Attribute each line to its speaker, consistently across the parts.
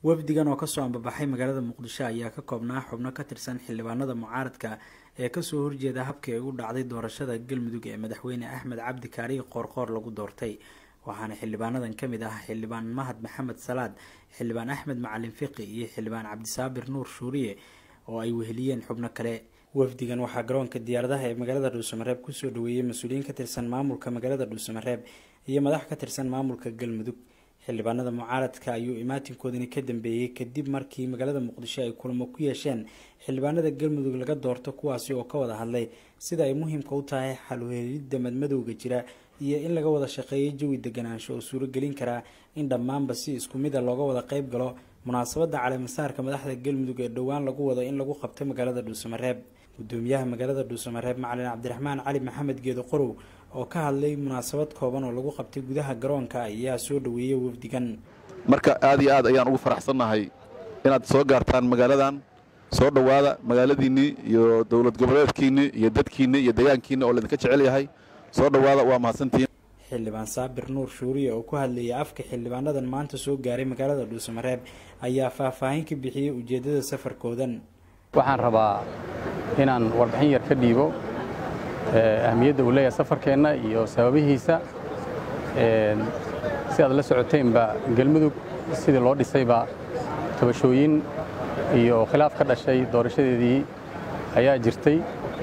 Speaker 1: wafdigan oo kasoo ambabaxay magaalada muqdisho ayaa ka koobnaa xubno ka tirsan xildhibaanada mucaaradka ee kasoo horjeeda habkii ay u dhacday doorashada galmudug ee madaxweyne axmed cabdi kaariye qoorqoor lagu doortay waxaana xildhibaanadan kamid ah xildhibaan mahad maxamed salaad xildhibaan axmed macalin fiqi iyo xildhibaan cabdisaabir nuur shuuriye oo ay weheliyeen xubno kale wafdigan waxaa garoonka diyaaradaha ee magaalada dhuusamareeb kusoo dhaweeyey mas-uuliyiin ka tirsan maamulka magaalada dhuusamareeb iyo madax ka tirsan maamulka galmudug xildhibaanada mucaaradka ayuu imaatinkoodani ka dambeeyey kadib markii magaalada muqdisho ay kulamo ku yeesheen xildhibaanada galmudug laga doorto kuwaasi oo ka wada hadlay sida ay muhiimka u tahay xalweelidda madmadowga jira iyo in laga wada shaqeeyo jawi deganaansho oo suuragelin karaa in dhammaanba si isku mid a looga wada qeyb galo munaasabadda caleemasaarka madaxda galmudug ee dhowaan lagu wado in lagu qabto magaalada dhuusamareeb gudoomiyaha magaalada dhuusamareeb macalin cabdiraxmaan cali maxamed geedo qorow oo ka hadlay munaasabad kooban oo lagu qabtay gudaha garoonka ayaa soo dhaweeyey wafdigan
Speaker 2: marka aad iyo aad ayaan ugu faraxsannahay inaad soo gaartaan magaaladan soo dhowaada magaaladiinnii iyo dowlad goboleedkiinni iyo dadkiinni iyo deegaankiinni oo laydinka jecel yahay soo dhowaada waa mahadsantihiin
Speaker 1: xildhibaan saabir nuur shuuriye oo ku hadlayay afka xildhibaanadan maanta soo gaaray magaalada dhuusamareeb ayaa faahfaahin ka bixiyey ujeeddada safarkoodan
Speaker 3: waxaan rabaa inaan warbixin yar ka dhiibo ahmiyadda uu leeyahay safarkeenna iyo sababihiisa si aad la socoteenba galmudug sidii loo dhisayba tabashooyin iyo khilaaf ka dhashay doorashadeedii ayaa jirtay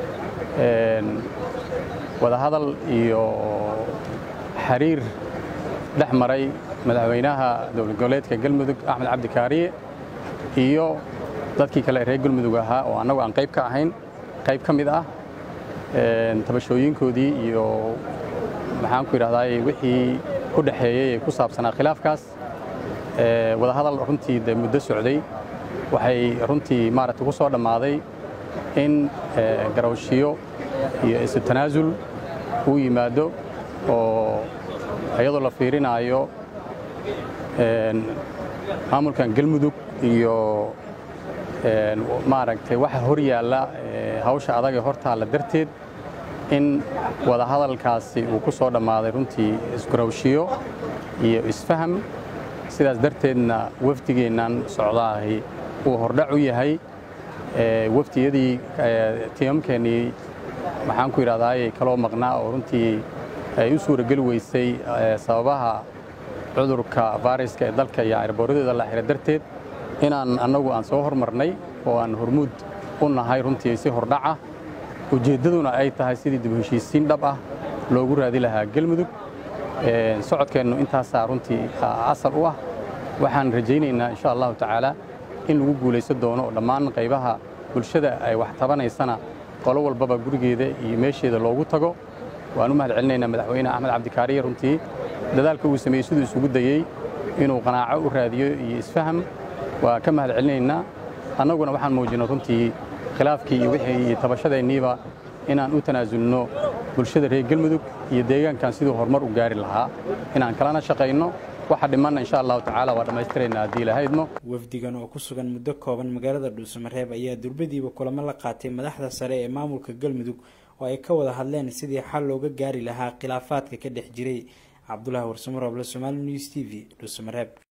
Speaker 3: wadahadal iyo xiriir dhex maray madaxweynaha dowlad goboleedka galmudug axmed cabdi kaariye iyo dadkii kale reer galmudug ahaa oo annagu aan qayb ka ahayn qayb ka mid ah tabashooyinkoodii iyo maxaan ku yidhahdaay wixii ku dhexeeyey ee ku saabsanaa khilaafkaas wadahadal runtii de muddo socday waxay runtii maaragta ku soo dhammaaday in garawshiyo iyo isu tanaasul uu yimaado oo iyadoo la fiirinaayo maamulkan galmudug iyo maaragtay waxa hor yaalla hawsha adag ee hortaalla darteed in wadahadalkaasi uu ku soo dhammaaday runtii isgarawshiyo iyo isfaham sidaas darteedna wafdigeennan socdaahi uu hordhac u yahay wafdiyadii tiimamkeennii maxaan ku yidhahdaay kaloo maqnaa oo runtii ay u suurageli weysay sababaha cudurka fayraska ee dalka iyo ayrboorradooda la xira darteed inaan annagu aan soo hormarnay oo aan hormuud u nahay runtii si hordhaca ujeeddaduna ay tahay sidii dib heshiisiin dhab ah loogu raadi lahaa galmudug socodkeennu intaasaa runtii asal u ah waxaan rajaynaynaa insha allahu tacaala in lagu guulaysan doono oo dhammaan qaybaha bulshada ay wax tabanaysana qolo walbaba gurigeeda iyo meesheeda loogu tago waan u mahad celinaynaa madaxweyne axmed cabdikaariye runtii dadaalka uu sameeyey siduu isugu dayey inuu qanaaco u raadiyo iyo isfaham waa ka mahad celinaynaa annaguna waxaan muujinay runtii khilaafkii iyo wixii iyo tabashadeenniiba inaan u tanaasulno bulshada reer galmudug iyo deegaankan siduu horumar u gaari lahaa inaan kalana shaqayno waxa dhimanna insha allahu tacaala waa dhammaystiraynaa haddii lahaydmo
Speaker 1: wafdigan oo ku sugan muddo kooban magaalada dhuusamareeb ayaa durbadiiba kulamo la qaatay madaxda sare ee maamulka galmudug oo ay ka wada hadleen sidii xal looga gaari lahaa khilaafaadka ka dhex jiray cabdulahi warsamoroble somaali news t v dhuusamareeb